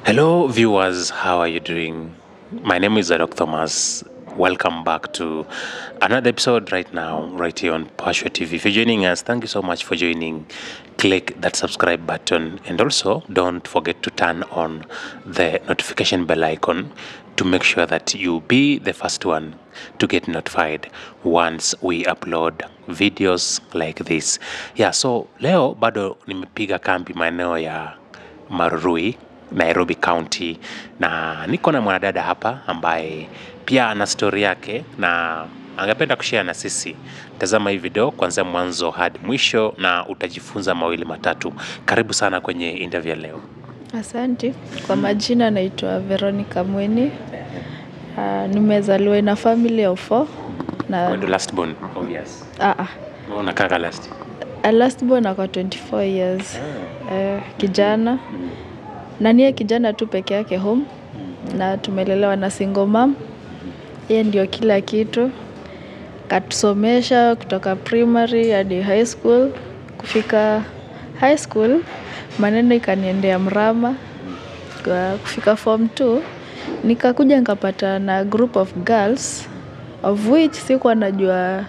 Hello, viewers. How are you doing? My name is Adok Thomas. Welcome back to another episode right now, right here on Pashwa TV. If you're joining us, thank you so much for joining. Click that subscribe button and also don't forget to turn on the notification bell icon to make sure that you be the first one to get notified once we upload videos like this. Yeah, so leo bado nimepiga kambi maeneo ya Marurui, Nairobi County, na niko na mwanadada hapa ambaye pia ana stori yake na angependa kushare na sisi. Tazama hii video kuanzia mwanzo hadi mwisho na utajifunza mawili matatu. Karibu sana kwenye interview ya leo. Asante. Kwa majina naitwa Veronica Mweni. Uh, nimezaliwa na family of four na When the last born, obvious. ah, ah, Unakanga last. a last born ako 24 years. Eh, kijana na niye kijana tu peke yake home na tumelelewa na single mom. Yeye ndio kila kitu. Katusomesha kutoka primary hadi high school. Kufika high school maneno ikaniendea mrama. Kwa kufika form 2 nikakuja nikapata na group of girls of which sikuwa najua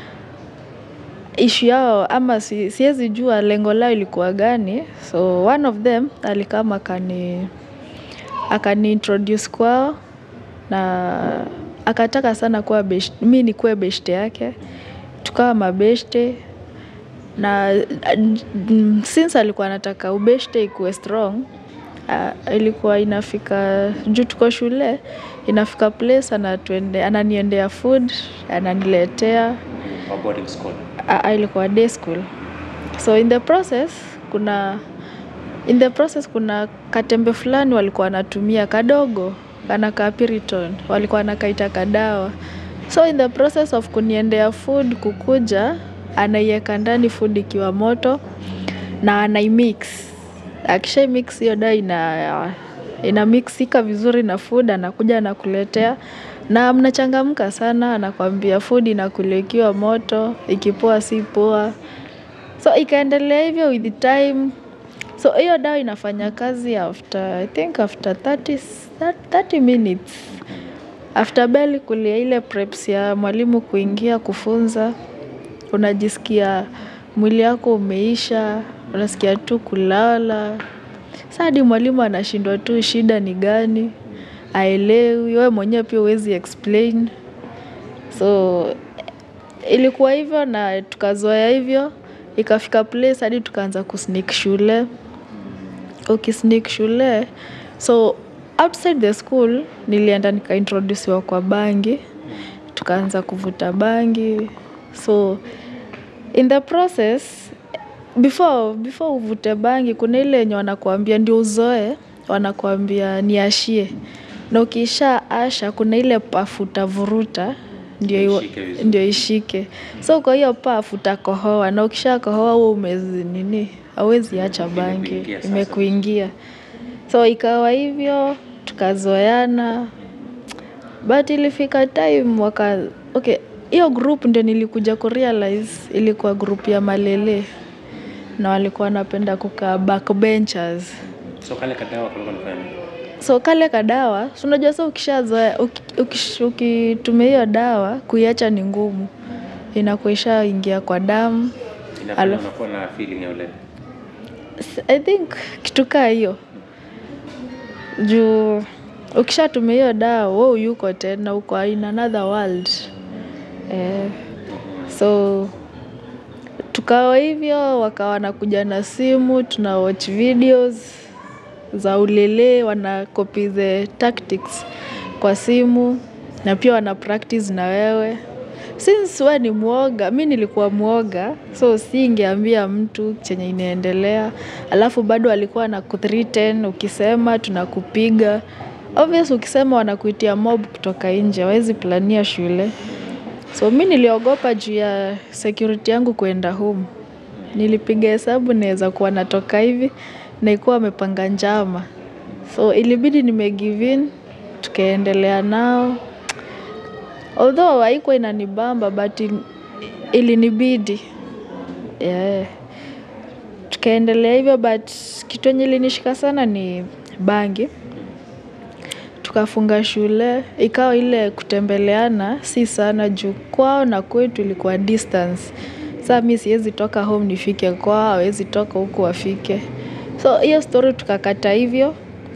ishu yao ama si, siwezi jua lengo lao ilikuwa gani so one of them alikama akani akani introduce kwao na akataka sana kuwa best, mi nikuwe beshte yake tukawa mabeshte na mm, since alikuwa anataka ubeshte ikuwe strong uh, ilikuwa inafika juu tuko shule inafika place anatuende, ananiendea food ananiletea Wa boarding school. uh, ilikuwa day school so in the process kuna in the process kuna katembe fulani walikuwa wanatumia kadogo kana ka piriton walikuwa wanakaita kadawa so in the process of kuniendea food kukuja anaiweka ndani food ikiwa moto na anaimix akisha mix hiyo dawa ina ina mixika vizuri na food anakuja anakuletea na mnachangamka sana anakwambia food inakuliwa ikiwa moto ikipoa si poa so ikaendelea hivyo with the time so hiyo dawa inafanya kazi after i think after 30, 30 minutes after bell kulia ile preps ya mwalimu kuingia kufunza unajisikia mwili wako umeisha unasikia tu kulala sa hadi mwalimu anashindwa tu shida ni gani aelewi wewe mwenyewe pia huwezi explain so ilikuwa hivyo na tukazoea hivyo ikafika place hadi tukaanza kusneak shule ukisneak shule so outside the school nilienda nikaintrodusiwa kwa bangi tukaanza kuvuta bangi so in the process before before uvute bangi kuna ile yenye wanakuambia ndio uzoe wanakuambia niashie na ukisha asha kuna ile pafu utavuruta ndio iwa- Ishike vizuri. ndio ishike so kwa hiyo pafu utakohoa na ukisha kohoa huo umezi nini hauwezi acha bangi Imekuingia sasa. imekuingia so ikawa hivyo tukazoeana but ilifika time waka okay hiyo group ndio nilikuja kurealize ilikuwa group ya malele na walikuwa wanapenda kukaa backbenchers So kale kadawa kulikuwa nafanya nini? so kale kadawa si unajua sa ukishazoea uki- ukish- ukitumia hiyo dawa kuiacha ni ngumu inakuwa ishaingia kwa damu Inafanya Alafu- unakuwa na feeling ya ule. S- i think kitu kaa hiyo juu ukishatumia hiyo dawa wo yuko tena uko in another world eh, so tukawa hivyo wakawa wanakuja na simu tuna watch videos za ulele wana copy the tactics kwa simu na pia wana practice na wewe since we ni mwoga mi nilikuwa mwoga so siingeambia mtu chenye inaendelea alafu bado alikuwa na kuthreaten ukisema tunakupiga obvious ukisema wanakuitia mob kutoka nje hawezi plania shule so mi niliogopa juu ya security yangu kuenda home nilipiga hesabu naweza kuwa natoka hivi na ikuwa amepanga njama so ilibidi nimegive in tukaendelea nao although haikuwa inanibamba but il- ilinibidi yeah. tukaendelea hivyo but kitu yenye ilinishika sana ni bangi tukafunga shule, ikawa ile kutembeleana si sana juu kwao na kwetu ilikuwa distance. Saa mi siwezi toka home nifike kwao, hawezi toka huku wafike. So hiyo story tukakata hivyo.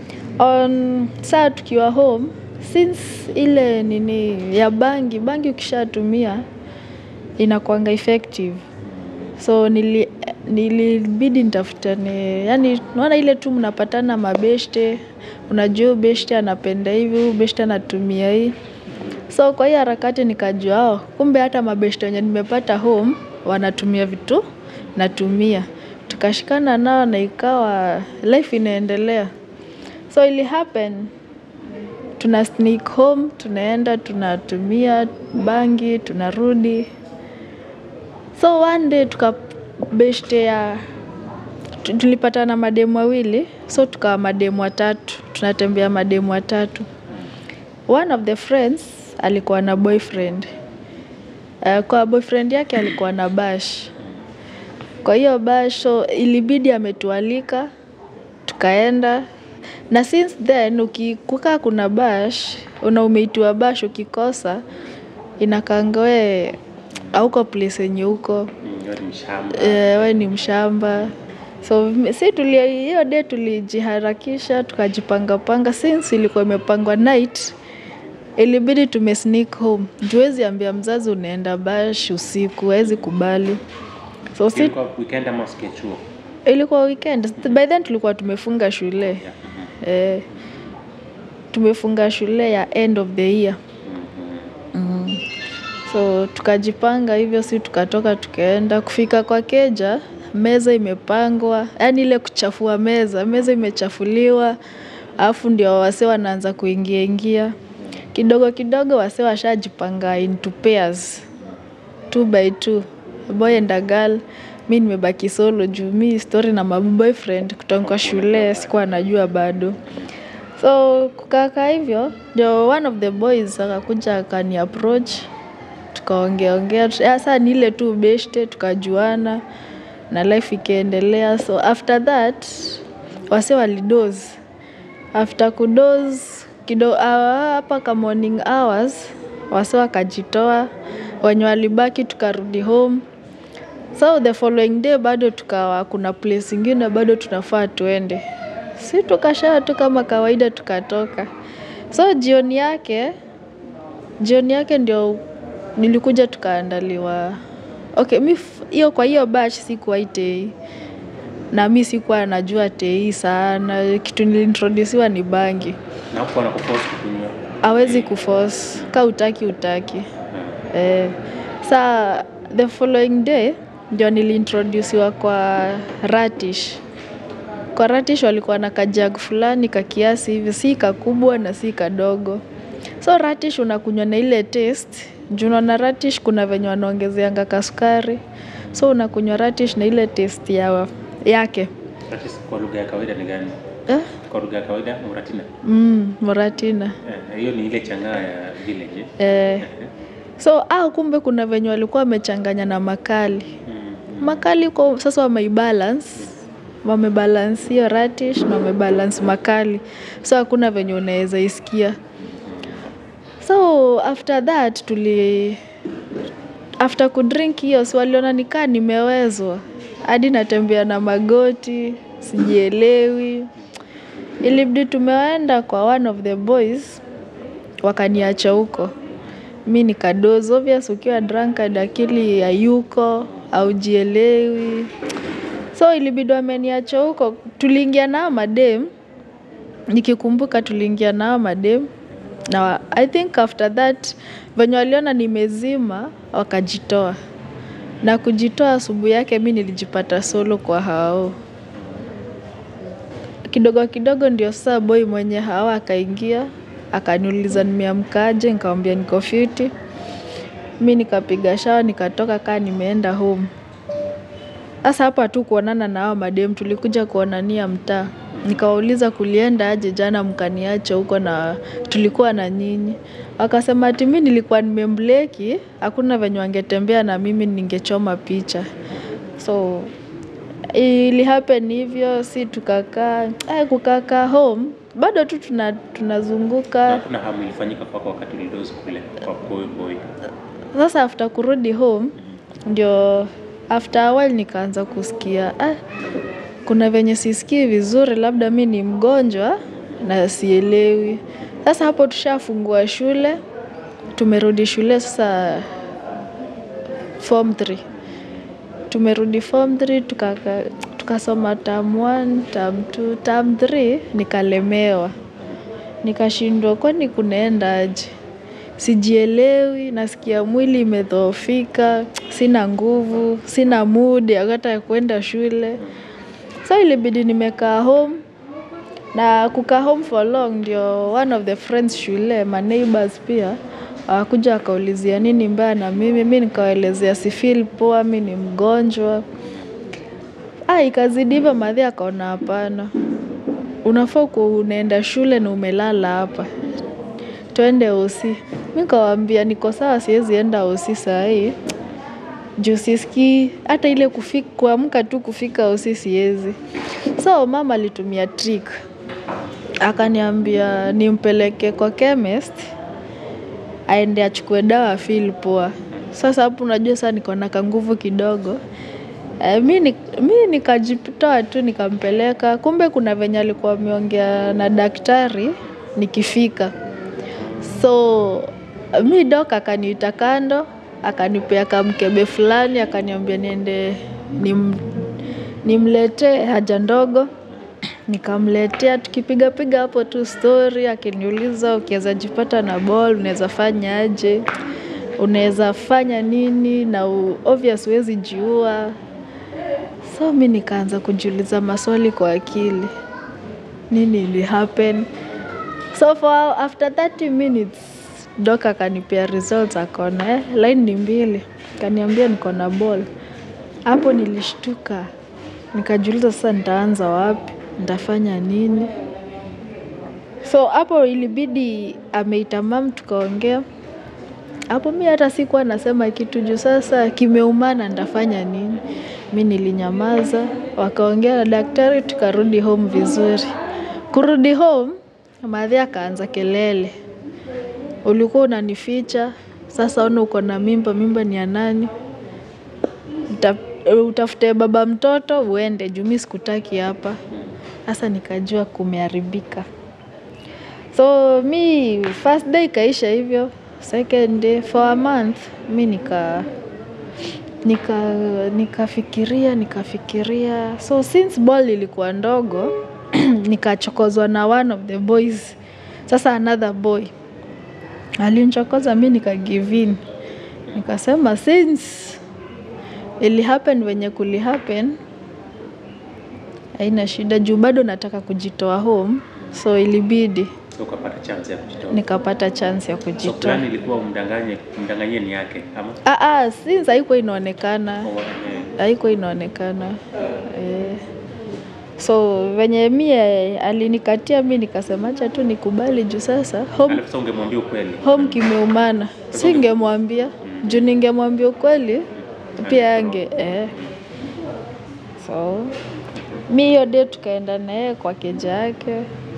On saa tukiwa home, since ile nini ya bangi, bangi ukishatumia inakuanga effective. So nili nilibidi nitafutane, yani unaona ile tu mnapatana mabeshte, unajua huyu beshte anapenda hivi, huyu beshte anatumia hii. So kwa hiyo harakati nikajua oh, kumbe hata mabeshte wenye nimepata home wanatumia vitu natumia. Tukashikana nao na ikawa life inaendelea. So ili happen, tuna sneak home, tunaenda, tunatumia bangi, tunarudi. So one day tukabeshtea, tu- tulipatana mademu wawili, so tukawa mademu watatu, tunatembea mademu watatu. One of the friends alikuwa na boyfriend. Uh, kwa boyfriend yake alikuwa na bash. Kwa hiyo bash, so ilibidi ametualika, tukaenda. Na since then, ukikukaa kuna bash, una umeitiwa bash ukikosa, inakaanga we hauko place yenye uko. Eh, we ni mshamba. So m- si tulia hiyo day tulijiharakisha, tukajipanga-panga since ilikuwa imepangwa night. Ilibidi tume sneak home. Juu huwezi ambia mzazi unaenda bash usiku, hawezi kubali. So si weekend ama siku ya chuo? ilikuwa weekend. By then tulikuwa tumefunga shule. Eh, tumefunga shule ya end of the year. Mm. So tukajipanga hivyo, si tukatoka tukaenda kufika kwa keja, meza imepangwa, yaani ile kuchafua meza, meza imechafuliwa, alafu ndio wasee wanaanza kuingia ingia. Kidogo kidogo wasee washajipanga into pairs, two by two, boy and a girl. Mi nimebaki solo juu mi story na my boyfriend kutoka shule sikuwa najua bado. So kukakaa hivyo ndio one of the boys akakuja akani approach tukaongea ongea sasa ni ile tu beshte tukajuana na life ikaendelea so after that wase walidoze after kudoze kido ah, hapa ka morning hours wase wakajitoa wenye walibaki tukarudi home so the following day bado tukawa kuna place ingine bado tunafaa tuende si tukashaa tu kama kawaida tukatoka so jioni yake jioni yake ndio nilikuja tukaandaliwa okay mi f- hiyo kwa hiyo batch sikuwahi tei na mi sikuwa najua tei sana kitu niliintrodusiwa ni bangi Na huko wanakuforce kukunywa. awezi kuforce ka utaki utaki eh, saa the following day ndio niliintrodusiwa kwa ratish kwa ratish walikuwa na kajag fulani ka kiasi hivi si kakubwa na si kadogo so ratish unakunywa na ile taste juu unaona ratish kuna venye wanaongezeanga kasukari so unakunywa ratish na ile taste ya, yake That is kwa lugha ya kawaida ni gani? eh? Kwa lugha ya kawaida muratina. mm, moratina Eh, hiyo ni ile chang'aa ya village. eh. so au kumbe kuna venye walikuwa wamechanganya na makali Mm. makali kwa sasa wameibalance wamebalance hiyo ratish na wamebalance makali so hakuna venye unaweza isikia so after that tuli after kudrink hiyo si waliona nikaa nimewezwa hadi natembea na magoti sijielewi ilibidi tumeenda kwa one of the boys wakaniacha huko mi nikadozi obvious ukiwa drunkard akili hayuko aujielewi so ilibidi wameniacha huko tuliingia nao madem nikikumbuka tuliingia nao madem na wa- i think after that venye waliona nimezima wakajitoa na kujitoa asubuhi yake mi nilijipata solo kwa hao kidogo kidogo ndio sasa boy mwenye hawa akaingia akaniuliza nimeamkaje nikamwambia niko fiti mi nikapiga shawa nikatoka kaa nimeenda home sasa hapa tu kuonana na hao madem tulikuja kuonania mtaa nikawauliza kulienda aje jana mkaniacha huko na tulikuwa na nyinyi wakasema ati mi nilikuwa nimembleki hakuna venye wangetembea na mimi ningechoma picha so ili happen hivyo si tukakaa eh, kukakaa home bado tu tuna, tunazunguka Hakuna hamu ilifanyika kwako wakati ulidozi kule kwa boy boy. sasa after kurudi home ndio after a while nikaanza kusikia ah, kuna venye sisikii vizuri labda mi ni mgonjwa na sielewi sasa hapo tushafungua shule tumerudi shule sasa form 3 tumerudi form 3 tukaka- tukasoma term 1 term 2 term 3 nikalemewa nikashindwa kwani kunaenda aje sijielewi nasikia mwili imedhoofika sina nguvu sina mood ya hata ya kwenda shule so ilibidi nimekaa home na kukaa home for long ndio one of the friends shule my neighbors pia wakuja wakaulizia nini mbaya na mimi mi nikawaelezea si feel poa mi ni mgonjwa ah ikazidi hivyo madhi akaona hapana unafaa kuwa unaenda shule na umelala hapa twende osi mi kawambia niko sawa siwezi enda osi sahii juu sisikii hata ile kufi- kuamka tu kufika osi siwezi so mama alitumia trick akaniambia nimpeleke kwa chemist aende achukue dawa feel poa sasa hapo unajua saa niko na kanguvu kidogo e, mi, ni, mi nikajitoa tu nikampeleka kumbe kuna venye alikuwa ameongea na daktari nikifika so mi dok akaniita kando akanipea kamkebe fulani akaniambia niende nim, nimletee haja ndogo nikamletea tukipigapiga hapo tu story akiniuliza ukiweza jipata na ball unaweza fanya aje unaweza fanya nini na u- obvious huwezi jiua so mi nikaanza kujiuliza maswali kwa akili nini ili happen so for after 30 minutes dok akanipea results akaona eh, line ni mbili kaniambia niko na ball hapo nilishtuka nikajiuliza sasa nitaanza wapi nitafanya nini so hapo ilibidi ameita mam tukaongea hapo mi hata sikuwa nasema kitu juu sasa kimeumana nitafanya nini mi nilinyamaza wakaongea na daktari tukarudi home vizuri kurudi home madhi akaanza kelele ulikuwa unanificha sasa ona uko na mimba mimba ni ya nani Uta- utafute baba mtoto uende juu mi sikutaki hapa sasa nikajua kumeharibika so mi first day ikaisha hivyo second day for a month mi nika nika nikafikiria nikafikiria so since ball ilikuwa ndogo nikachokozwa na one of the boys sasa another boy alinchokoza mi nika give in nikasema since ili happen venye kuli happen haina shida juu bado nataka kujitoa home so ilibidi So ukapata chance ya kujitoa. nikapata chance ya So kujitoa plan ilikuwa umdanganye umdanganyie ni yake ama ah, ah, since haikuwa inaonekana Au, eh, haikuwa inaonekana eh. so venye mie alinikatia mi nikasemacha tu nikubali juu sasa home, alafu sasa ungemwambia ukweli. home kimeumana singemwambia juu ningemwambia ukweli pia ange eh. so mi hiyo day tukaenda naye kwa keja yake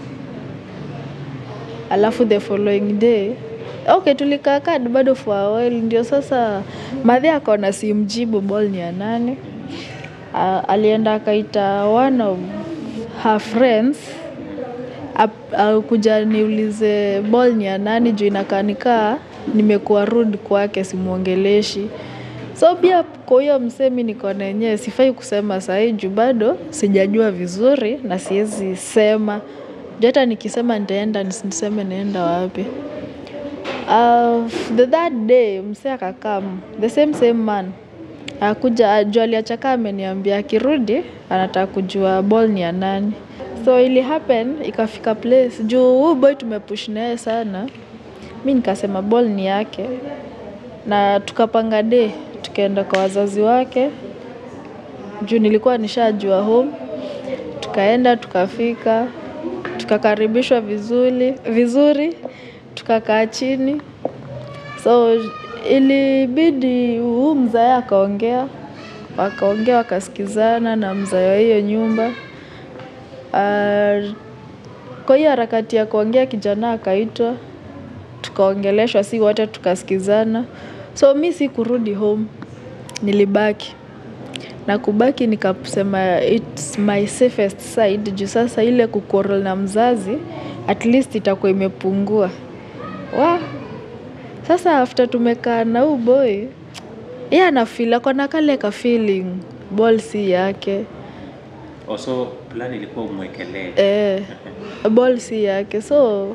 alafu the following day okay tulikaa kaa bado for a while ndio sasa madhi akaona simjibu ball ni ya nane uh, alienda akaita one of her friends ap- au kuja niulize ball ni ya nani juu inakanikaa nimekuwa rude kwake simwongeleshi so pia kwa hiyo msemi niko na yenyewe sifai kusema sahii juu bado sijajua vizuri na siwezi sema juu hata nikisema nitaenda nisiseme naenda wapi uh, the third day msee akakam the same same man akuja juu aliachaka ameniambia akirudi anataka kujua ball ni ya nani so ili happen ikafika place juu huu boy tumepush naye sana mi nikasema ball ni yake na tukapanga day tukaenda kwa wazazi wake juu nilikuwa nishajua home tukaenda tukafika tukakaribishwa vizuri vizuri tukakaa chini so ilibidi huu mzae akaongea wakaongea wakasikizana na mzae wa hiyo nyumba uh, Kwa hiyo harakati ya kuongea kijana akaitwa, tukaongeleshwa si wote tukasikizana. So mi si kurudi home, nilibaki. Na kubaki nikasema it's my safest side juu sasa ile kuquarrel na mzazi at least itakuwa imepungua. Wah! Sasa after tumekaa na huyu boy, yeye anafeel ako na kale ka feeling ball si yake. Also plan ilikuwa umwekelee. Eh, ball si yake. So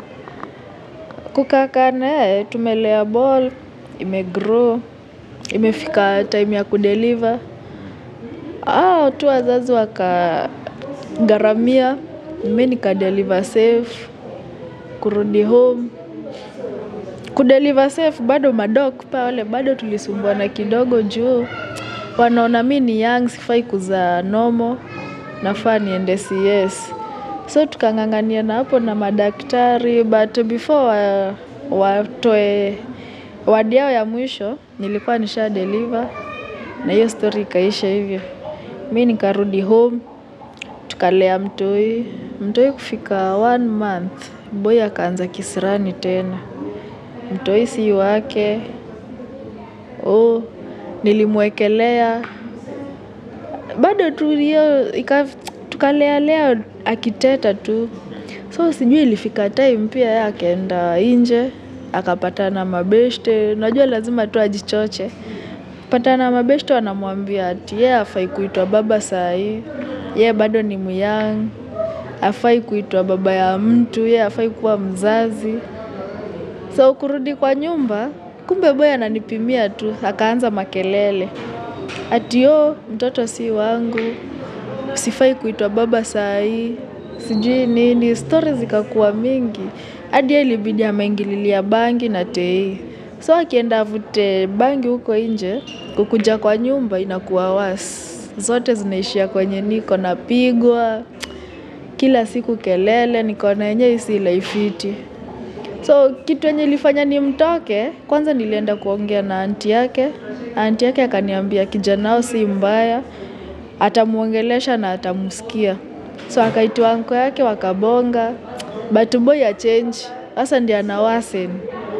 kukaa na yeye tumelea ball, imegrow, imefika time ya kudeliver. Hao tu wazazi wakagharamia, mi nikadeliver safe, kurudi home. Kudeliver safe bado madok pale bado tulisumbuana kidogo juu wanaona mi ni young sifai kuzaa normal nafaa niende CS. So tukang'ang'ania na hapo na madaktari but before wa, watoe wadi yao ya mwisho nilikuwa nisha deliver na hiyo story ikaisha hivyo. Mi nikarudi home, tukalea mtoi, mtoi kufika one month, boy akaanza kisirani tena. Mtoi si wake, oh, nilimwekelea. Bado tu hiyo, ika- tukalea lea akiteta tu. So sijui ilifika time pia yeye akaenda nje, akapatana na mabeshte, unajua lazima tu ajichoche. Patana na mabeshte wanamwambia ati yeye hafai kuitwa baba saa hii, yeye bado ni myang, hafai kuitwa baba ya mtu, yeye hafai kuwa mzazi. So kurudi kwa nyumba, kumbe boy ananipimia tu, akaanza makelele. Ati yo, mtoto si wangu, sifai kuitwa baba saa hii, sijui nini, stories zikakuwa mingi. Hadi yeye ilibidi ameingililia bangi na tei. So akienda avute bangi huko nje, kukuja kwa nyumba inakuwa worse. Zote zinaishia kwenye niko napigwa, kila siku kelele, nikaona yenyewe hii si life fiti. So kitu yenye ilifanya nimtoke, kwanza nilienda kuongea na anti yake. Anti yake akaniambia kijana wao si mbaya, atamuongelesha na atamusikia. So akaitwa anko yake wakabonga, but boy achange, sasa ndiye ana worsen.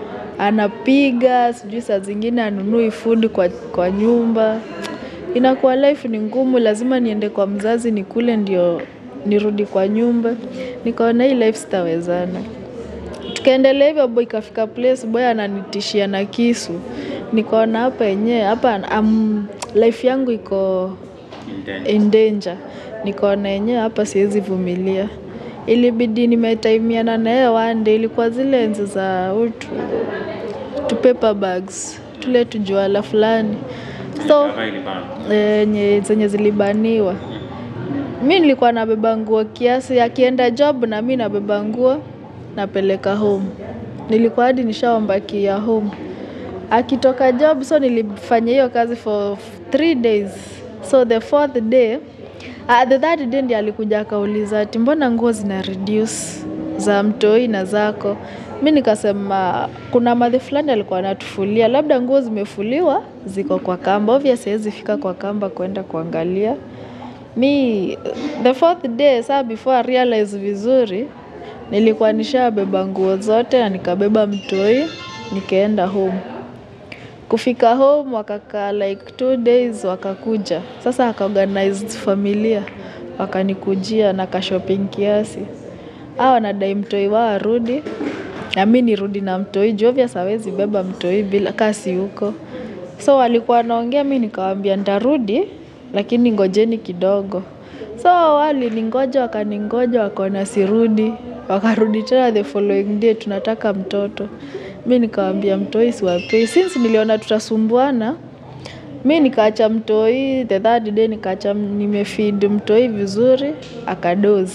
Anapiga, sijui saa zingine anunui food kwa, kwa nyumba. Inakuwa life ni ngumu, lazima niende kwa mzazi nikule ndio nirudi kwa nyumba. Nikaona hii life sitawezana. Tukaendelea hivyo boy ikafika place boy ananitishia na kisu. Nikaona hapa yenyewe hapa um, life yangu iko in danger. Nikaona yenyewe hapa siwezi vumilia. Ilibidi nimetaimiana na yeye one day, ilikuwa zile enzi za utu tu paper bags tule tujuala fulani so yenye zenye zilibaniwa. Mi nilikuwa nabeba nguo kiasi, akienda job na mi nabeba nguo napeleka home. Nilikuwa hadi nishaomba key ya home. Akitoka job so nilifanya hiyo kazi for three days. So the fourth day, uh, the third day ndiye alikuja akauliza ati mbona nguo zina reduce za mtoi na zako. Mi nikasema kuna madhe fulani alikuwa anatufulia, labda nguo zimefuliwa ziko kwa kamba. Obvious siwezi fika kwa kamba kwenda kuangalia. Mi the fourth day saa before I realize vizuri nilikuwa nishabeba nguo zote na nikabeba mtoi nikaenda home. Kufika home wakakaa like two days wakakuja. Sasa akaorganize familia wakanikujia na kashopping kiasi. Hao wanadai mtoi wao arudi na mi nirudi na mtoi juu obvious hawezi beba mtoi bila kaa si huko. So walikuwa wanaongea mi nikawaambia nitarudi lakini ngojeni kidogo. So waliningoja wakaningoja wakaona sirudi. Wakarudi tena the following day tunataka mtoto. Mi nikawaambia mtoi siwapei. Since niliona tutasumbuana, mi nikaacha mtoi, the third day nikaacha nimefeed mtoi vizuri, akadozi.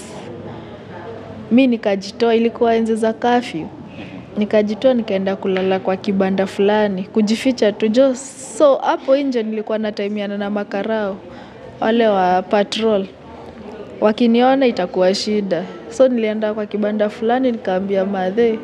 Mi nikajitoa ilikuwa enzi za curfew. Nikajitoa nikaenda kulala kwa kibanda fulani, kujificha tu jo. So hapo nje nilikuwa nataimiana na makarao, wale wa patrol. Wakiniona itakuwa shida. So nilienda kwa kibanda fulani nikaambia madhe.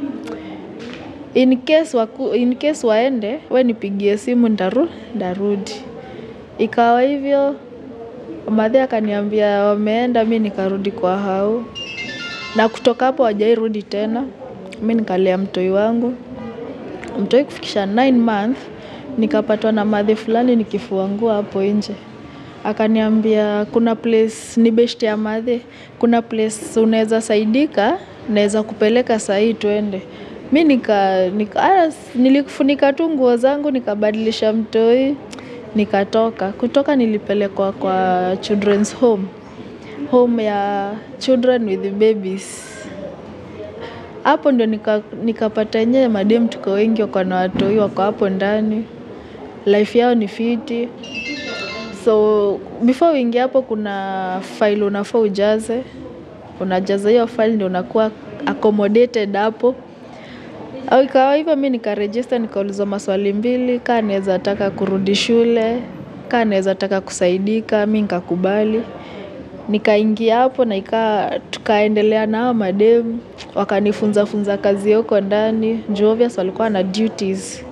In case, waku, in case waende, we nipigie simu ndaru, ndarudi. Ikawa hivyo, madhe akaniambia wameenda mi nikarudi kwa hao. na kutoka hapo hawajairudi tena. Mi nikalea mtoi wangu, mtoi kufikisha 9 month, nikapatwa na madhe fulani nikifua nguo hapo nje. Akaniambia kuna place ni beshte ya madhe, kuna place unaweza saidika, naweza kupeleka sahii twende. Mi nika, nika ah, nilikufunika tu nguo zangu, nikabadilisha mtoi, nikatoka. Kutoka nilipelekwa kwa children's home, home ya children with babies. Hapo ndio nika, nikapata yenyewe madem tuko wengi wako na watoi wako hapo ndani. Life yao ni fiti. So before uingie hapo kuna file unafaa ujaze. Unajaza hiyo file ndio unakuwa accommodated hapo. Au ikawa hivyo mi nikaregister nikaulizwa maswali mbili, kaa naweza taka kurudi shule, kaa naweza taka kusaidika, mi nikakubali. Nikaingia hapo na ika tukaendelea na hao madem, wakanifunza funza kazi ya huko ndani, juu obvious walikuwa na duties.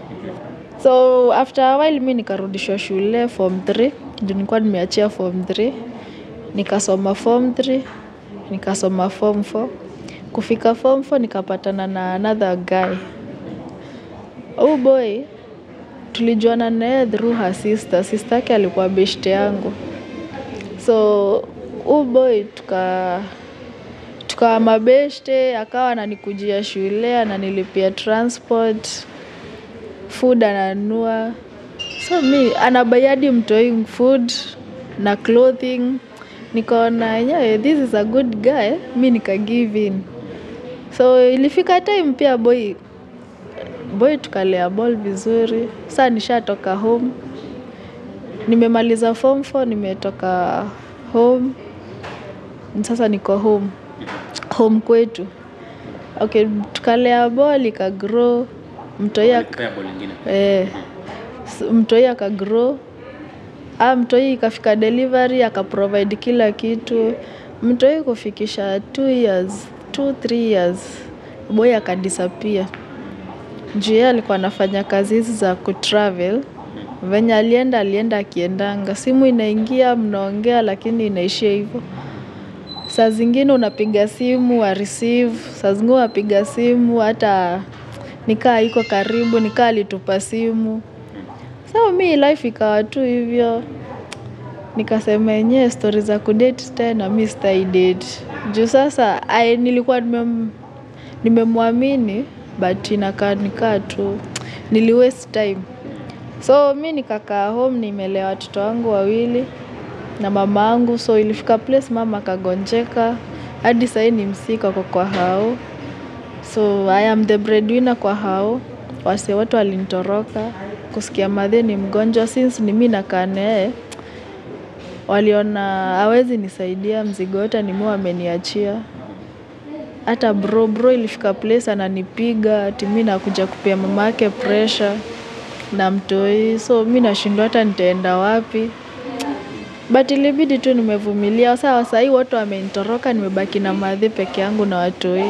So after a while mi nikarudishwa shule form 3, juu nilikuwa nimeachia form 3. Nikasoma form 3, nikasoma form 4. Kufika form 4 nikapatana na another guy. Huyu boy tulijuana na yeye through her sister. Sister yake alikuwa beshte yangu. So huyu boy tuka tukawa mabeshte, akawa ananikujia shule, ananilipia transport, food ananunua. So mi anabuy hadi mtoi food na clothing. Nikaona yenyewe this is a good guy, mi nika give in. So ilifika time pia boy boy tukalea ball vizuri. Saa nishatoka home. Nimemaliza form 4, nimetoka home. Sasa niko home. Home kwetu. Okay, tukalea ball ikagrow. Mtoi ak Kupea ball ingine. eh, s- mtoi akagrow. Ah, mtoi ikafika delivery akaprovide kila kitu. Mtoi kufikisha 2 years, 2 3 years. Boy akadisappear. Juu yeye alikuwa anafanya kazi hizi za kutravel. Venye alienda alienda akiendanga. Simu inaingia mnaongea lakini inaishia hivyo. Saa zingine unapiga simu wa receive, saa zingine unapiga simu hata nikaa iko karibu, nikaa alitupa simu. So mi life ikawa tu hivyo. Nikasema yenyewe stori za kudate tena mi sitai date. Juu sasa ai, nilikuwa nimem- nimemwamini but inakaa nikaa tu nili waste time. So mi nikakaa home nimelea watoto wangu wawili na mama angu. So ilifika place mama akagonjeka. Hadi sahii ni msika kwa kwa hao. So I am the breadwinner kwa hao. Wasee wote walinitoroka. Kusikia madhe ni mgonjwa since ni mi nakaa na yeye. Waliona hawezi nisaidia mzigo yote ni mi wameniachia. Hata bro bro ilifika place ananipiga ati mi nakuja kupea mama yake pressure na mtoi. So mi nashindwa hata nitaenda wapi. But ilibidi tu nimevumilia. Sawa sahii wote wamenitoroka nimebaki na madhe peke yangu na watoi.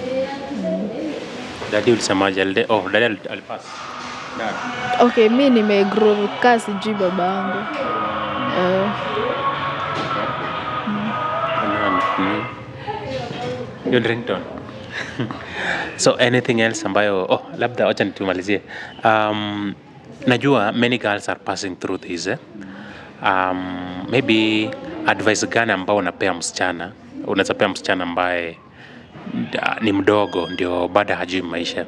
Dadi ulisemaje? Alide- Oh, dadi ali- alipass. Dad. Okay, mi nimegrow kaa sijui baba yangu. Eh, Nani? Mm. Hiyo ni ringtone. so anything else ambayo oh, labda wacha nitumalizie um, najua many girls are passing through this eh? um, maybe advice gani ambao unapea msichana unaweza pea msichana ambaye uh, ni mdogo ndio bado hajui maisha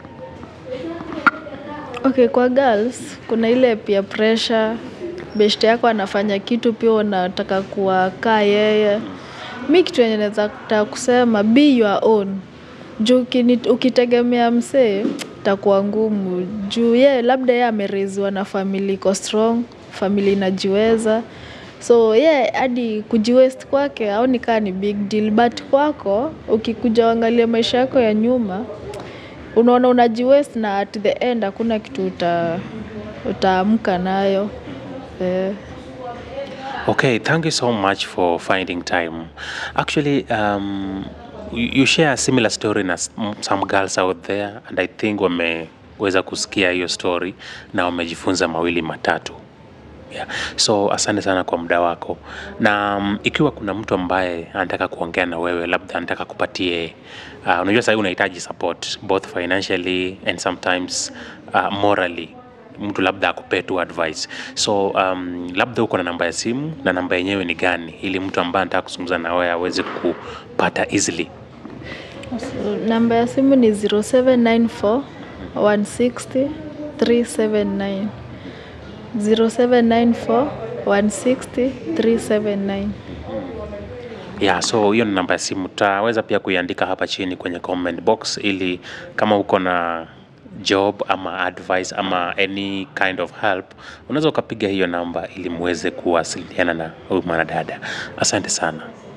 Okay, kwa girls kuna ile peer pressure. Beshte yako anafanya kitu pia unataka kuwa kaa yeye. Mi kitu yenye naweza taka kusema be your own. Juu ukini- ukitegemea msee itakuwa ngumu. Juu ye labda ye amereziwa na family iko strong, family inajiweza. So ye hadi kujiwest kwake aoni kaa ni big deal but kwako ukikuja uangalie maisha yako ya nyuma unaona unajiwest na at the end hakuna kitu uta, utaamka nayo eh. Okay, thank you so much for finding time. Actually, um, you you share a similar story na s- m- some girls out there and I think wameweza kusikia hiyo story na wamejifunza mawili matatu. Yeah. So asante sana kwa muda wako, na um, ikiwa kuna mtu ambaye anataka kuongea na wewe, labda anataka kupatie uh, unajua sahii unahitaji support both financially and sometimes uh, morally mtu labda akupee tu advice so um, labda uko na namba ya simu na namba yenyewe ni gani ili mtu ambaye anataka kuzungumza na wewe aweze kupata easily So, namba ya simu ni 0794 160 379 0794 160 379 yeah, so hiyo ni namba ya simu utaweza pia kuiandika hapa chini kwenye comment box ili kama uko na job ama advice ama any kind of help unaweza ukapiga hiyo namba ili muweze kuwasiliana na huyu mwanadada asante sana